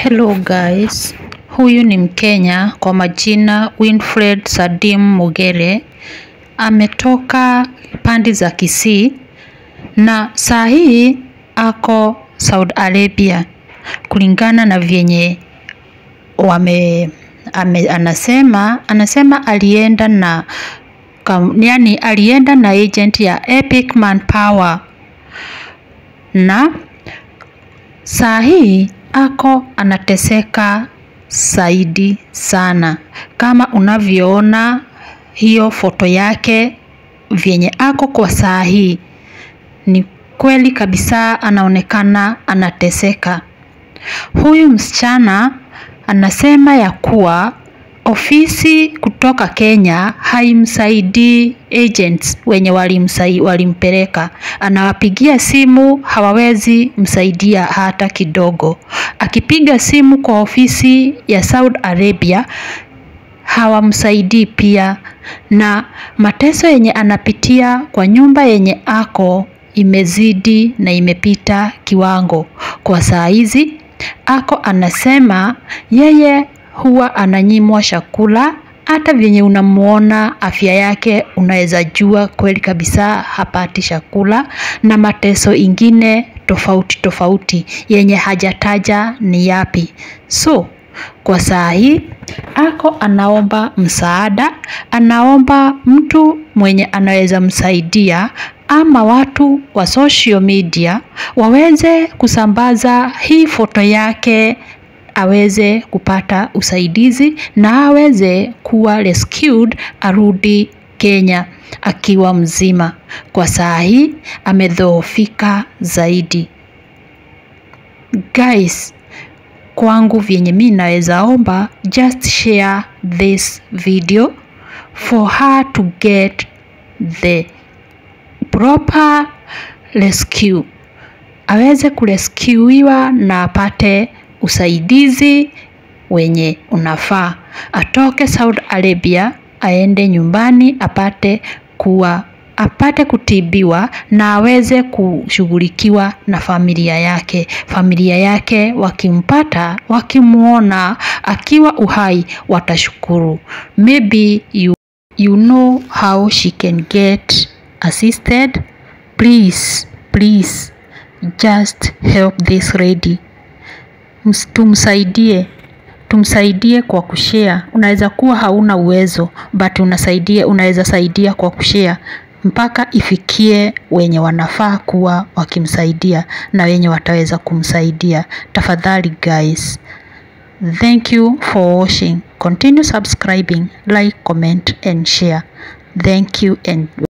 Hello guys, huyu ni Mkenya kwa majina Winfred Sadim Mugere. Ametoka pande za Kisii na saa hii ako Saudi Arabia, kulingana na vyenye wame ame, anasema anasema alienda na kam, yani alienda na agent ya Epic Manpower na saa hii ako anateseka zaidi sana, kama unavyoona hiyo foto yake vyenye ako kwa saa hii, ni kweli kabisa anaonekana anateseka. Huyu msichana anasema ya kuwa ofisi kutoka Kenya haimsaidii agents wenye walimsai, walimpeleka. Anawapigia simu hawawezi msaidia hata kidogo. Akipiga simu kwa ofisi ya Saudi Arabia hawamsaidii pia, na mateso yenye anapitia kwa nyumba yenye ako imezidi na imepita kiwango. Kwa saa hizi ako anasema yeye huwa ananyimwa chakula, hata vyenye unamuona afya yake unaweza jua kweli kabisa hapati chakula, na mateso ingine tofauti tofauti yenye hajataja ni yapi. So kwa saa hii ako anaomba msaada, anaomba mtu mwenye anaweza msaidia ama watu wa social media waweze kusambaza hii foto yake aweze kupata usaidizi na aweze kuwa rescued arudi Kenya akiwa mzima. Kwa saa hii amedhoofika zaidi. Guys, kwangu vyenye mi naweza omba, just share this video for her to get the proper rescue, aweze kureskiwiwa na apate usaidizi wenye unafaa, atoke Saudi Arabia aende nyumbani apate kuwa apate kutibiwa na aweze kushughulikiwa na familia yake. Familia yake wakimpata, wakimwona akiwa uhai, watashukuru. Maybe you, you know how she can get assisted. Please, please just help this lady. Ms- Tumsaidie, tumsaidie kwa kushare. Unaweza kuwa hauna uwezo but unasaidia, unaweza saidia kwa kushare mpaka ifikie wenye wanafaa kuwa wakimsaidia na wenye wataweza kumsaidia. Tafadhali guys, thank you for watching. Continue subscribing, like, comment and share. Thank you and